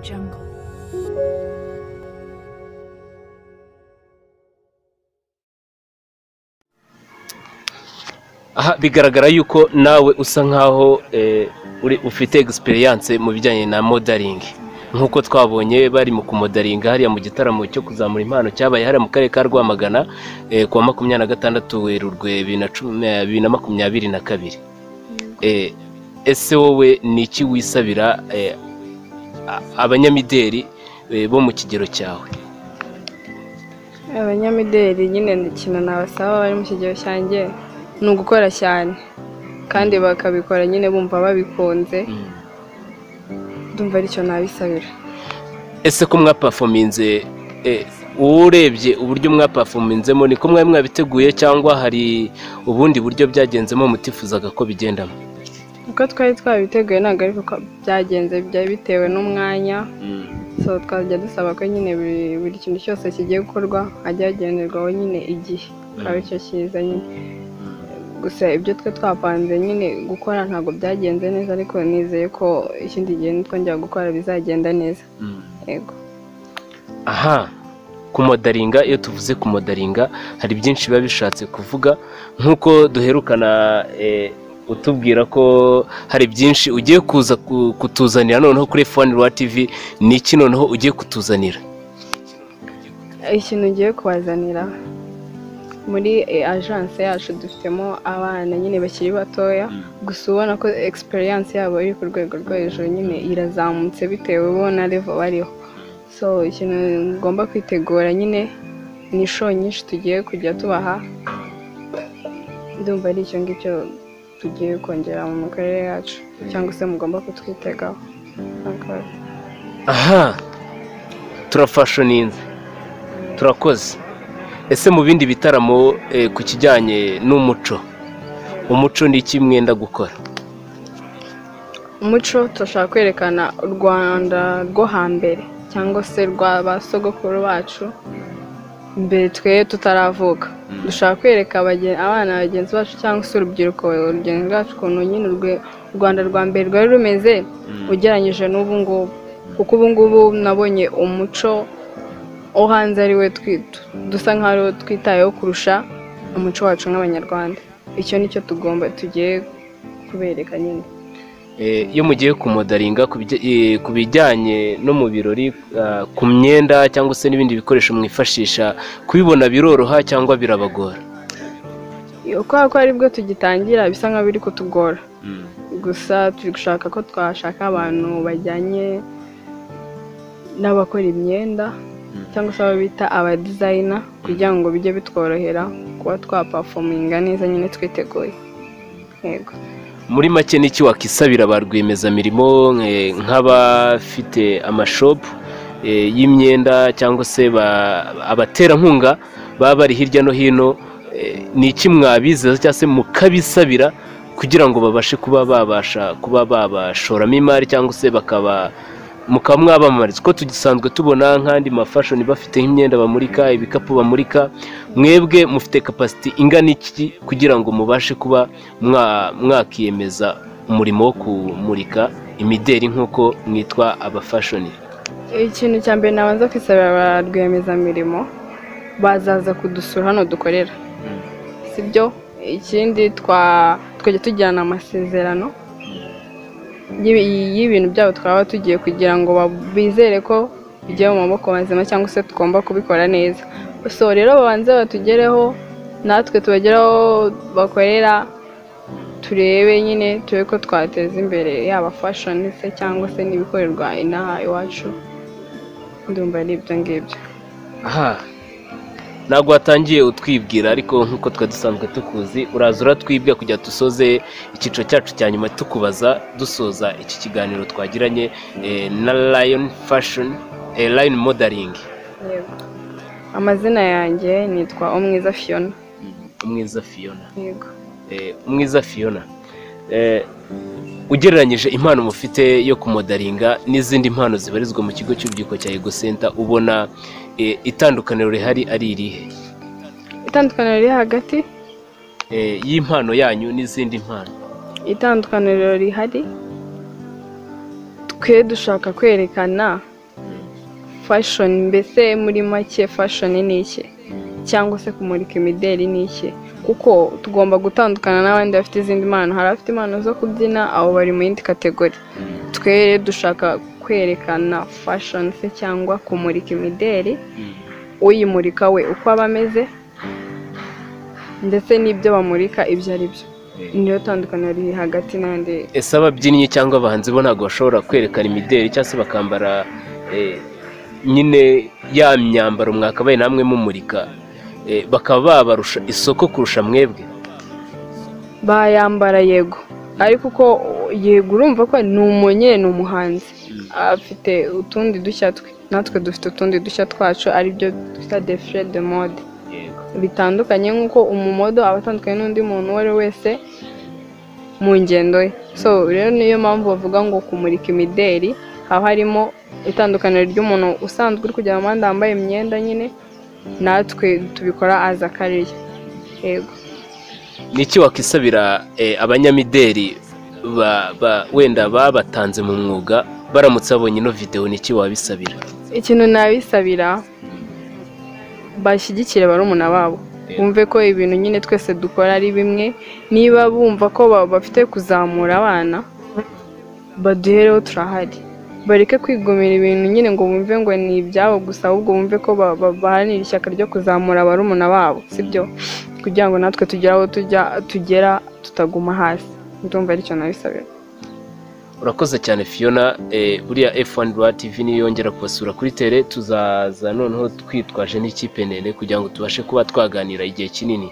jungle. aha bigaragara yuko nawe usa nkaho eh, uri- ufite egisperiyanse mu bijyanye na modaringi nk'uko twabonye bari mu kumodaringa hariya mu gitaramo cyo kuzamura impano cyabaye hariya mu karere ka rwamagana eh, ku wa makumyabiri na gatandatu werurwe bibiri na cumi- eh, bibiri na makumyabiri na kabiri Eh, ese wowe ni iki wisabira eh, a- abanyamideli eh, bo mu kigero cyawe abanyamideli nyine ikintu nabasaba bari mu kigero cyanjye ni ugukora cyane kandi bakabikora nyine bumva babikunze ndumva aricyo nabisabira ese ko mwapafominze uwo urebye uburyo mwapafominzemo niko mwari mwabiteguye cyangwa hari ubundi buryo byagenzemo mutifuzaga ko bigendamo uko twari twabiteguye ntabwo ariko ko byagenze byari bitewe n'umwanya so twajya dusaba ko nyine buri buri kintu cyose kigiye gukorwa hajya hagenderwaho nyine igihe akaba aricyo cyiza nyine gusa ibyo twe twapanze nyine gukora ntabwo byagenze neza ariko nizeye ko ikindi gihe nitwongera gukora bizagenda neza yego aha kumodaringa iyo tuvuze kumodaringa hari byinshi biba bishatse kuvuga nk'uko duherukana eh, utubwira ko hari byinshi ugiye kuza ku- kutuzanira noneho kuri fone rwa tivi ni iki noneho ugiye kutuzanira ikintu ngiye kubazanira muri eh, agence yacu dufitemo abana nyine bakiri batoya gusa ubona ko experience yabo iri ku rwego rwo hejuru nyine irazamutse bitewe bo na level bariho so ikintu ngomba kwitegura nyine ni inshuro nyinshi tugiye kujya tubaha ndumva ari icyo ngicyo tugiye kongera mu mikorere yacu cyangwa se mugomba kutwitegaho Murakoze. aha turafashoninze turakoze ese mu bindi bitaramo eh, ku kijyanye n'umuco umuco ni iki mwenda gukora umuco turashaka kwerekana u rwanda rwo hambere cyangwa se rwa ba sogokuru bacu mbere twe tutaravuka dushaka kwereka abage- abana bagenzi bacu cyangwa se urubyiruko urugendo rwacu ukuntu nyine urwe- u rwanda rwa mbere rwari rumeze ugereranyije n'ubu ngubu kuko ubu ngubu nabonye umuco wo hanze ari we twi- tu- dusa nk'aho ari wo twitayeho kurusha umuco wacu nk'abanyarwanda icyo ni cyo tugomba tugiye kubereka nyine Eh, iyo mugiye kumodaringa ku bijya- eh, ku bijyanye no mu birori ah, ku myenda cyangwa se n'ibindi bikoresho mwifashisha kubibona biroroha cyangwa birabagora kubera ko aribwo tugitangira bisa nkaho biri kutugora gusa turi gushaka ko twashaka abantu bajyanye n'abakora imyenda cyangwa se abo bita abadizayina kugira ngo bijye bitworohera kuba twapafominga neza nyine twiteguye yego muri make niki wakisabira ba rwiyemezamirimo eh, nk'abafite amashopu eh, y'imyenda cyangwa se ba- abaterankunga baba bari hirya no hino eh, ni iki mwabizeza cyangwa se mukabisabira kugira ngo babashe kuba babasha kuba babashoramo imari cyangwa se bakaba mukaba mwabamamariza uko tugisanzwe tubona nk'andi mafashoni bafite nk'imyenda bamurika ibikapu bamurika mwebwe mufite kapasiti ingana iki kugira ngo mubashe kuba mwa- mwakiyemeza umurimo wo kumurika imideri nk'uko mwitwa abafashoni ikintu cya mbere nabanza kwisabira ba rwiyemezamirimo bazaza kudusura hano dukorera si byo ikindi twa- twajya tugirana amasezerano y'ibi- y'ibintu byabo twaba tugiye kugira ngo ba- bizere ko bigiye mu maboko mazima cyangwa se tugomba kubikora neza so rero babanze batugereho natwe tubagereho bakorera turebe nyine turebe ko twateza imbere yaba fashoni se cyangwa se n'ibikorerwa inaha iwacu ndumva ari ibyo ngibyo aha ntabwo watangiye utwibwira ariko nk'uko twe dusanzwe tukuzi uraza uratwibwira kugira dusoze icyiciro cyacu cya nyuma tukubaza dusoza iki kiganiro twagiranye eh, na lion fashion eh, lion modeling yego amazina yanjye nitwa umwiza fiona umwiza fiona yego Eh, umwiza fiona Eh, ugereranyije impano mufite yo kumodaringa n'izindi mpano zibarizwa mu kigo cy'urubyiruko cya ego center ubona eh, itandukaniro rihari ari irihe itandukaniro riri hagati Eh, y'impano yanyu n'izindi mpano itandukaniro rihari twe dushaka kwerekana fashoni mbese muri make fashoni ni iki cyangwa se kumurika imideli ni iki kuko tugomba gutandukana n'abandi bafite izindi mpano hari abafite impano zo kubyina abo bari mu yindi kategori twe rero dushaka kwerekana fashoni se cyangwa kumurika imideli uyimurika we uko aba ameze ndetse n'ibyo bamurika ibyo ari byo niyo tandukaniro riri hagati n'andi ese ababyinnyi cyangwa abahanzi bo ntabwo bashobora kwerekana imideli cyangwa se bakambara eh, nyine ya myambaro mwakabaye namwe mumurika eh, bakaba babarusha isoko kurusha mwebwe bayambara yego ariko uko yego urumva ko ni umunye ni umuhanzi afite utundi dushya twe natwe dufite utundi dushya twacu aribyo twita defire de mode bitandukanye nk'uko umumodo aba atandukanye n'undi muntu uwo ari we wese mu ngendo ye so rero niyo mpamvu bavuga ngo kumurika imideli haba harimo itandukaniro ry'umuntu usanzwe uri kujya mu muhanda wambaye imyenda nyine natwe tubikora aza akariye yego ni iki wakwisabira eh, abanyamideli ba- ba- wenda babatanze mu mwuga baramutse babonye ino videwo ni iki wabisabira ikintu nabisabira bashyigikire barumuna babo bumve ko ibintu nyine twese dukora ari bimwe niba bumva ko ba- bafite kuzamura abana baduhereho turahari bareke kwigumira ibintu nyine ngo bumve ngo ni ibyabo gusa ahubwo bumve ko ba- ba- baharanira ishyaka ryo kuzamura barumuna babo sibyo kugira ngo natwe tugere aho tujya tugera tutaguma hasi ndumva aricyo nabisabira urakoze cyane fiona eh, buriya f1 rwa tv niyongera kubasura kuri tere tuzaza noneho twitwaje n'ikipe ndende kugira ngo tubashe kuba twaganira igihe kinini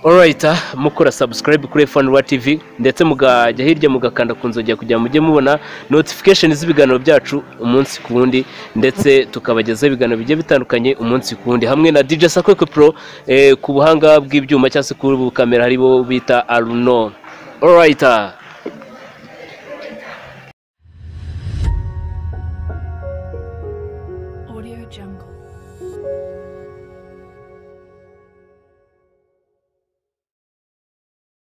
alright ah, mukora subscribe kuri f1 rwa tv ndetse mugajya hirya mugakanda ku nzogera kugira ngo mujye mubona notification z'ibiganiro byacu umunsi ku wundi ndetse tukabagezaho ibiganiro bigiye bitandukanye umunsi ku wundi hamwe na dj sakweko pro eh, ku buhanga bw'ibyuma cyangwa se ku bukamera hari bo bita aruno alright ah. Audio Jungle.